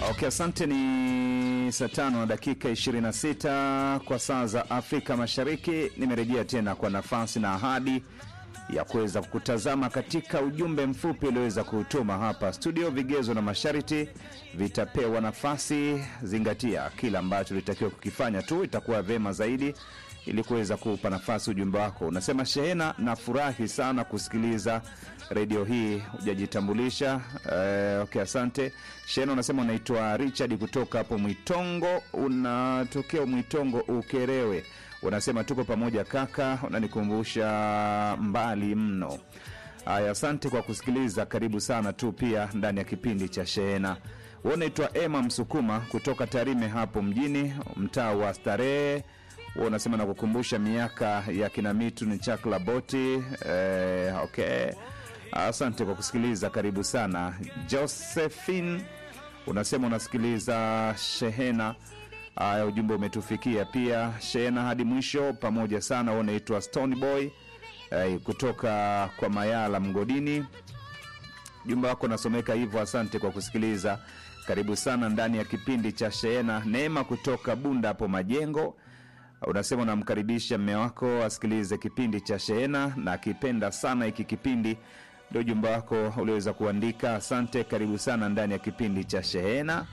Okay, asante. Ni saa tano na dakika 26 kwa saa za Afrika Mashariki. Nimerejea tena kwa nafasi na ahadi ya kuweza kutazama katika ujumbe mfupi ulioweza kuutuma hapa studio. Vigezo na masharti vitapewa nafasi. Zingatia kila ambacho ulitakiwa kukifanya tu, itakuwa vema zaidi ili kuweza kuupa nafasi ujumbe wako. Unasema Shehena, nafurahi sana kusikiliza redio hii, hujajitambulisha. Eh, okay, asante Shehena. Unasema unaitwa Richard kutoka hapo Mwitongo, unatokea Mwitongo Ukerewe. Unasema tuko pamoja kaka, unanikumbusha mbali mno. Haya, asante kwa kusikiliza. Karibu sana tu pia ndani ya kipindi cha Shehena. Wewe unaitwa Emma Msukuma kutoka Tarime hapo mjini, mtaa wa Starehe huwa unasema nakukumbusha miaka ya kina mitu ni chakla boti. Eh, okay, asante kwa kusikiliza, karibu sana. Josephine unasema unasikiliza Shehena. Aya, ujumbe umetufikia pia Shehena hadi mwisho, pamoja sana. Wewe unaitwa Stone Boy eh, kutoka kwa Mayala Mgodini. Jumba wako nasomeka hivyo. Asante kwa kusikiliza, karibu sana ndani ya kipindi cha Shehena. Neema kutoka Bunda hapo Majengo unasema unamkaribisha mme wako asikilize kipindi cha Shehena na akipenda sana hiki kipindi. Ndio ujumbe wako ulioweza kuandika. Asante, karibu sana ndani ya kipindi cha Shehena.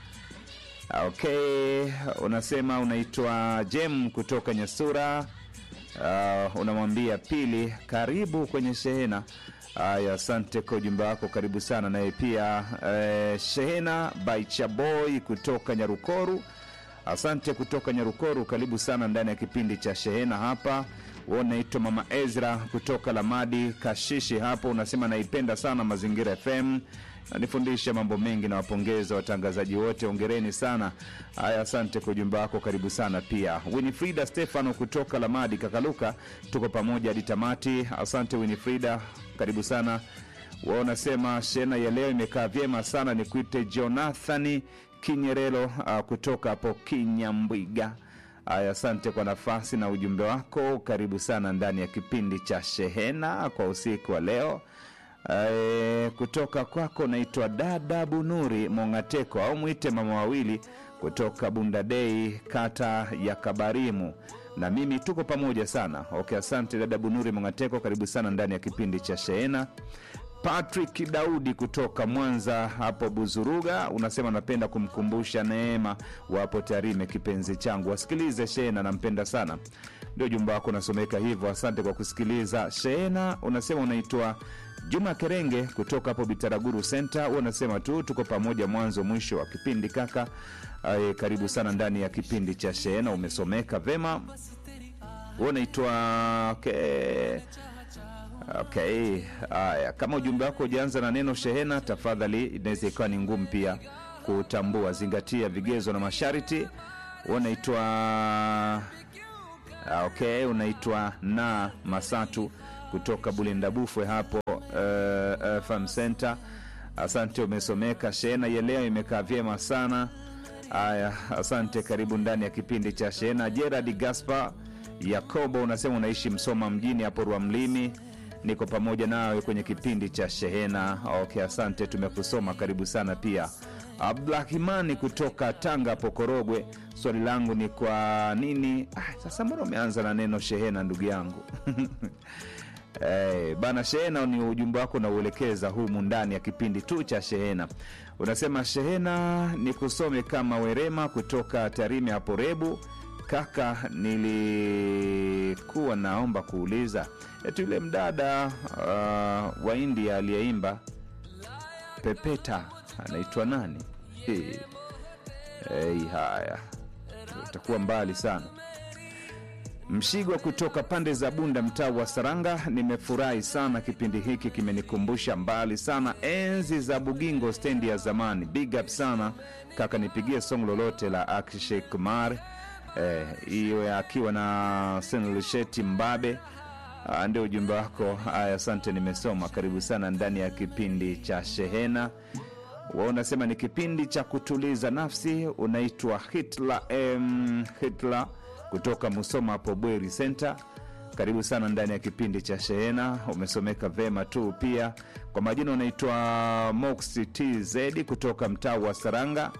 Okay, unasema unaitwa Jem kutoka Nyasura. Uh, unamwambia Pili, karibu kwenye Shehena. Haya, asante kwa ujumbe wako, karibu sana naye pia. Eh, Shehena by Chaboy kutoka Nyarukoru. Asante kutoka Nyarukoru, karibu sana ndani ya kipindi cha Shehena hapa. Wewe unaitwa Mama Ezra kutoka Lamadi Kashishi hapo, unasema naipenda sana Mazingira FM, nanifundisha mambo mengi na wapongeza watangazaji wote, ongereni sana. Haya, asante kwa ujumbe wako, karibu sana pia. Winifrida Stefano kutoka Lamadi Kakaluka, tuko pamoja hadi tamati. Asante Winifrida, karibu sana. Wao unasema Shehena ya leo imekaa vyema sana, nikuite Jonathani Kinyerelo uh, kutoka hapo Kinyambwiga. Aya, asante kwa nafasi na ujumbe wako, karibu sana ndani ya kipindi cha Shehena kwa usiku wa leo. Ae, kutoka kwako naitwa dada Bunuri Mongateko au mwite mama wawili kutoka Bundadei, kata ya Kabarimu, na mimi tuko pamoja sana. Okay, asante dada Bunuri Mongateko, karibu sana ndani ya kipindi cha Shehena. Patrick Daudi kutoka Mwanza hapo Buzuruga, unasema napenda kumkumbusha Neema wapo Tarime, kipenzi changu, wasikilize Shehena, nampenda sana. Ndio jumba wako unasomeka hivyo. Asante kwa kusikiliza Shehena. Unasema unaitwa Juma Kerenge kutoka hapo Bitaraguru Center, huwa unasema tu tuko pamoja mwanzo mwisho wa kipindi kaka. Aye, karibu sana ndani ya kipindi cha Shehena, umesomeka vema. Huwa unaitwa okay. Okay, haya, kama ujumbe wako ujaanza na neno Shehena, tafadhali, inaweza ikawa ni ngumu pia kutambua. Zingatia vigezo na masharti. Unaitwa okay, unaitwa na Masatu kutoka Bulendabufwe hapo uh, Farm Center. Asante, umesomeka. Shehena ya leo imekaa vyema sana. Haya, asante, karibu ndani ya kipindi cha Shehena. Gerard Gaspar Yakobo unasema unaishi Msoma mjini hapo Rwamlimi niko pamoja nawe kwenye kipindi cha Shehena. Okay, asante, tumekusoma. Karibu sana pia. Abdurahimani kutoka Tanga hapo Korogwe, swali langu ni kwa nini ah, sasa mbona umeanza na neno Shehena ndugu yangu? Hey, bana Shehena ni ujumbe wako nauelekeza humu ndani ya kipindi tu cha Shehena. Unasema Shehena ni kusome kama Werema kutoka Tarime hapo Rebu. Kaka, nilikuwa naomba kuuliza eti yule mdada uh, wa India aliyeimba Pepeta anaitwa nani? Hey. Hey, haya itakuwa mbali sana. Mshigwa kutoka pande za Bunda, mtaa wa Saranga, nimefurahi sana kipindi hiki, kimenikumbusha mbali sana enzi za Bugingo stendi ya zamani. Big up sana kaka, nipigie song lolote la Akshay Kumar hiyo eh, akiwa na Senlisheti Mbabe. Ah, ndio ujumbe wako. Haya, asante, nimesoma. Karibu sana ndani ya kipindi cha Shehena. Wa unasema ni kipindi cha kutuliza nafsi. Unaitwa Hitler, em, Hitler kutoka Musoma hapo Bweri Center. Karibu sana ndani ya kipindi cha Shehena, umesomeka vema tu. Pia kwa majina unaitwa Mox TZ kutoka mtaa wa Saranga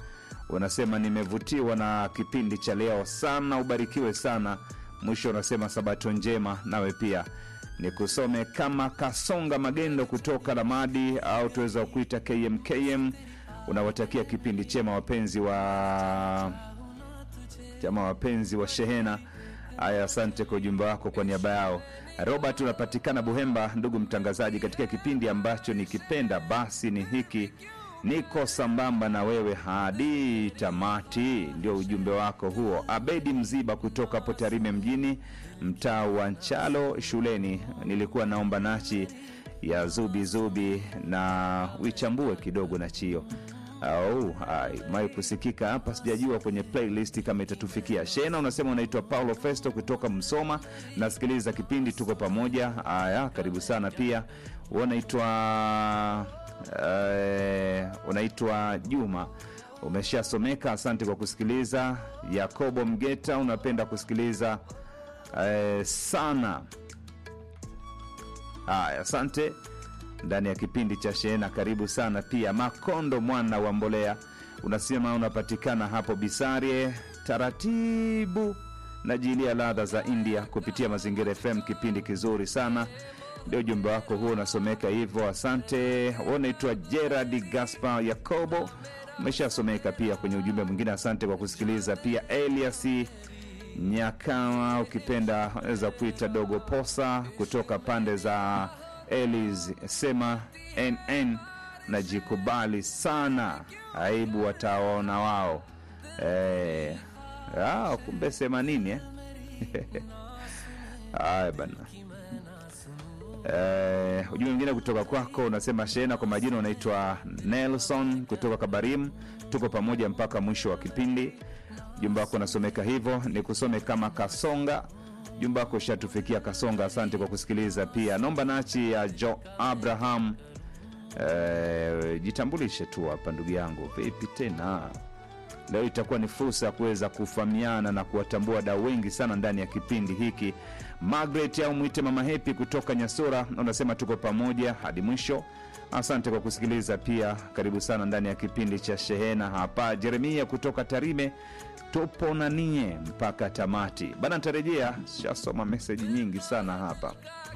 unasema nimevutiwa na kipindi cha leo sana, ubarikiwe sana. Mwisho unasema sabato njema, nawe pia nikusome kama Kasonga Magendo kutoka Lamadi au tuweza kuita KMKM. Unawatakia kipindi chema wapenzi wa chama wapenzi wa shehena. Haya, asante kwa ujumbe wako kwa niaba yao. Robert, unapatikana Buhemba. Ndugu mtangazaji, katika kipindi ambacho nikipenda basi ni hiki, niko sambamba na wewe hadi tamati. Ndio ujumbe wako huo. Abedi Mziba kutoka hapo Tarime mjini, mtaa wa Nchalo shuleni. Nilikuwa naomba nachi ya zubi zubi na uichambue kidogo na chio au mai kusikika hapa, sijajua kwenye playlist kama itatufikia. Shena unasema unaitwa Paulo Festo kutoka Msoma, nasikiliza kipindi, tuko pamoja. Haya, karibu sana pia. Unaitwa uh, unaitwa Juma, umeshasomeka. Asante kwa kusikiliza. Yakobo Mgeta, unapenda kusikiliza uh, sana. Haya, asante ndani ya kipindi cha Shehena, karibu sana pia. Makondo mwana wa Mbolea unasema unapatikana hapo Bisarie, taratibu na jilia ladha za India kupitia Mazingira FM, kipindi kizuri sana. Ndio ujumbe wako huo unasomeka hivyo, asante. Unaitwa Gerard Gaspar Yakobo, umeshasomeka pia kwenye ujumbe mwingine. Asante kwa kusikiliza pia. Elias Nyakawa, ukipenda weza kuita Dogo Posa kutoka pande za Elis sema nn najikubali sana, aibu wataona wao. E, ah, kumbe sema nini eh? Aya bana. E, ujumbe mwingine kutoka kwako unasema Shena, kwa majina unaitwa Nelson kutoka Kabarim, tuko pamoja mpaka mwisho wa kipindi. Ujumbe wako unasomeka hivyo, ni kusome kama Kasonga jumba wako ushatufikia Kasonga, asante kwa kusikiliza. Pia nomba nachi ya Jo Abraham. E, jitambulishe tu hapa ndugu yangu, vipi tena leo? Itakuwa ni fursa ya kuweza kufahamiana na kuwatambua wadau wengi sana ndani ya kipindi hiki. Margaret au mwite Mama Hepi kutoka Nyasura unasema tuko pamoja hadi mwisho. Asante kwa kusikiliza pia, karibu sana ndani ya kipindi cha Shehena hapa. Jeremia kutoka Tarime tupo na nie mpaka tamati bana. Nitarejea, shasoma meseji nyingi sana hapa.